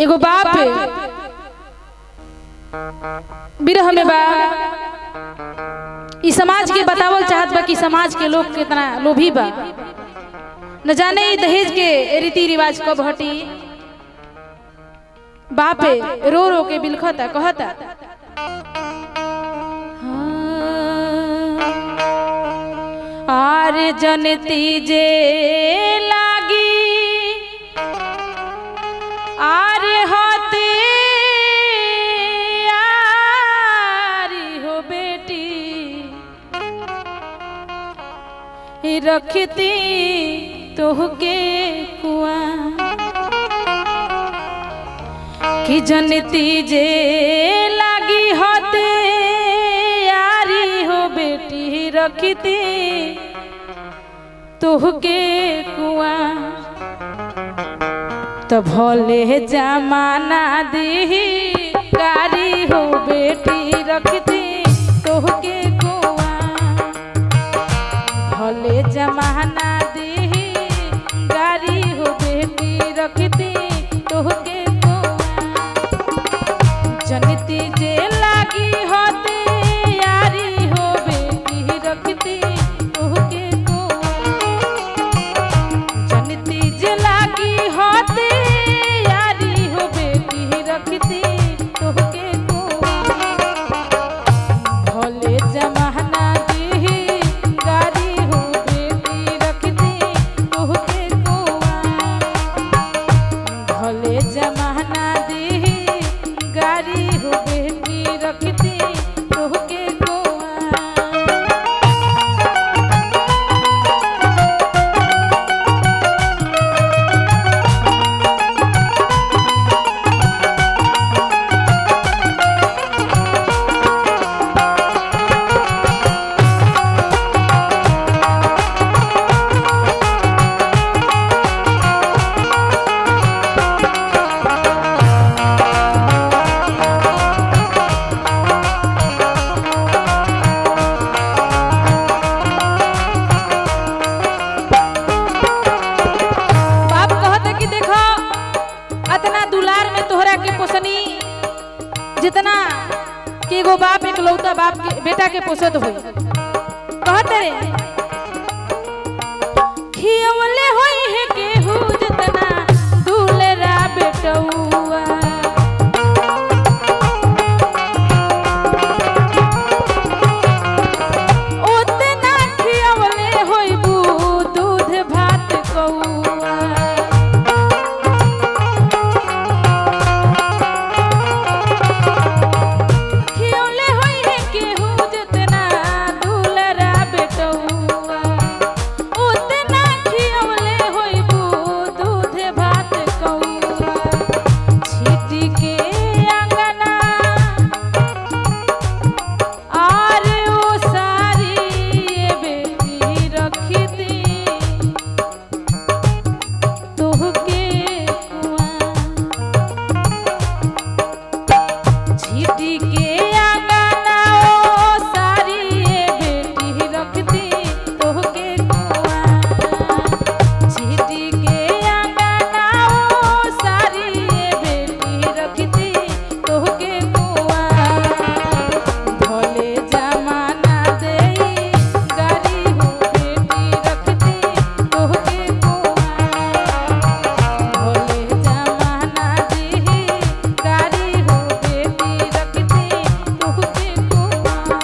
एगो बाप बिरह में बा ई समाज के बतावल चाहत बा कि समाज के लोग कितना लोभी बा न जाने ई दहेज के रीति रिवाज कब हटी बापे रो रो के बिलखता कहता आर जनती जे लागी आर होते आरी हो बेटी ही रखती तोहके कुआ कि जनती जे लागी होते यारी हो बेटी रखती तोहके कुआ तो भोले जमाना दी गारी हो बेटी रखती तोहके कुआ भोले जमाना दी गारी हो बेटी रखती तोहके कुआ जनती जे लागी होते यारी हो बेटी रखती तोहके कुआ जनती जे लागी होते यारी हो बेटी रखती तोहके कुआ भोले जमाना दी गारी हो बेटी रखती तोहके कुआ भोले जमाना दी गारी हो बेटी रखती तोहके कुआ बाप कहता कि देखो अतना दुलार में तोहरा के पोसनी जितना कि एगो बाप एक लौता बाप के बेटा के पोसत होई कहते रे खियवले होई है केहू जितना दुलरा बेटौआ ओतना खियवले होइबू दूध भात कौआ खियौले होई है केहू जितना दुलरा बेटौआ उतना खियौले होइबू दूध भात कौआ छीटी के अंगना आर ओ सारी ये बेटी रखी दी तोहके कुआं छीटी के अंगना ओ सारी ये बेटी रखती तोहके कुआं छीटी के अंगना ओ सारी ये बेटी रखती तोहके कुआं भोले जमाना देई गारी हो बेटी रखती तोहके कुआं भोले जमाना दी गारी हो बेटी रखती तोहके कुआं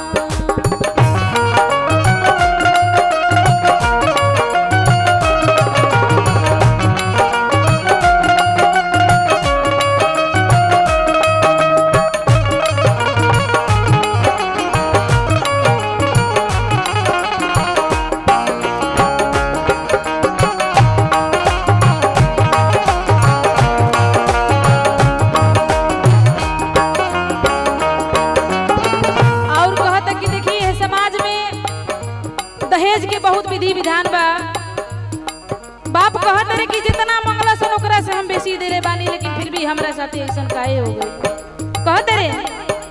और कहता कि देखिए ये समाज में दहेज के बहुत विधि विधान बा बाप कहत रहे कि जितना मंगला सन ओकरा से हम बेसी दे रे बानी लेकिन फिर भी हमरा साथे ऐसन काहे हो गई कहत रहे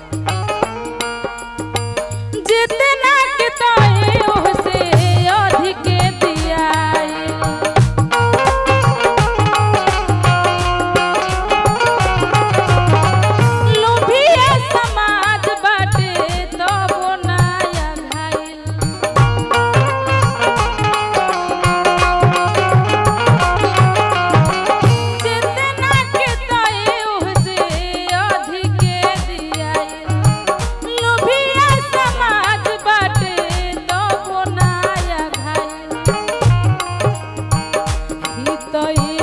जितना के तोहे ओह से अधिक दियाई दही